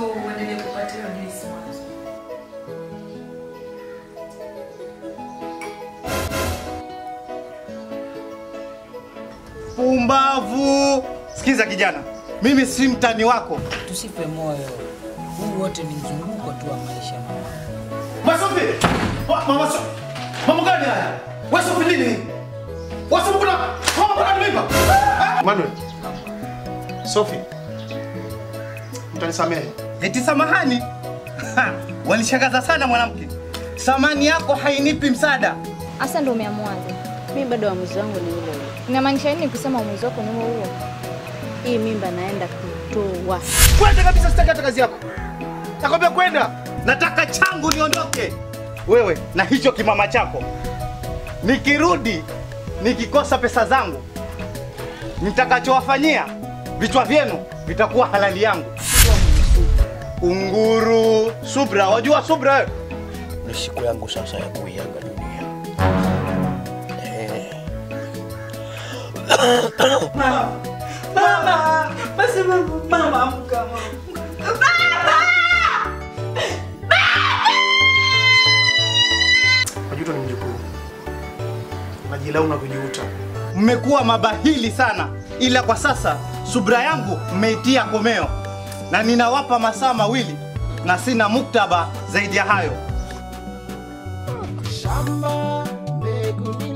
uendelee kupata hiyo juisi mwanzo. Pumbavu! Sikiza kijana, mimi si mtani wako. Tusife moyo, huu wote ni mzunguko tu wa maisha mama. Masofi! Wa- Mama so Mama gani haya? Wewe Sofi nini? Wewe Sofi kuna mama kuna mimba? Eh? Manuel. Sophie. Mtanisamehe. Eti samahani. Ha, Wanishangaza sana mwanamke. Samani yako hainipi msaada. Asa ndo umeamuaje? Mi bado uamuzi wangu ni ule ule. Inamaanisha nini kusema uamuzi wako ni huo huo? Hii mimba naenda kutoa. Kwenda kabisa, sitaki hata kazi yako. Nakwambia kwenda. Nataka changu niondoke. Wewe na hicho kimama chako. Nikirudi nikikosa pesa zangu, nitakachowafanyia vichwa vyenu vitakuwa halali yangu. Unguru, subra, wajua subra wewe? Ni siku yangu sasa ya kuiaga dunia. Eh. Mama, basi mama, mama amka mama. Majuto ni mjukuu. Unajilaumu na kujiuta. mmekuwa mabahili sana, ila kwa sasa subra yangu mmeitia komeo, na ninawapa masaa mawili na sina muktaba zaidi ya hayo. Shamba mbegu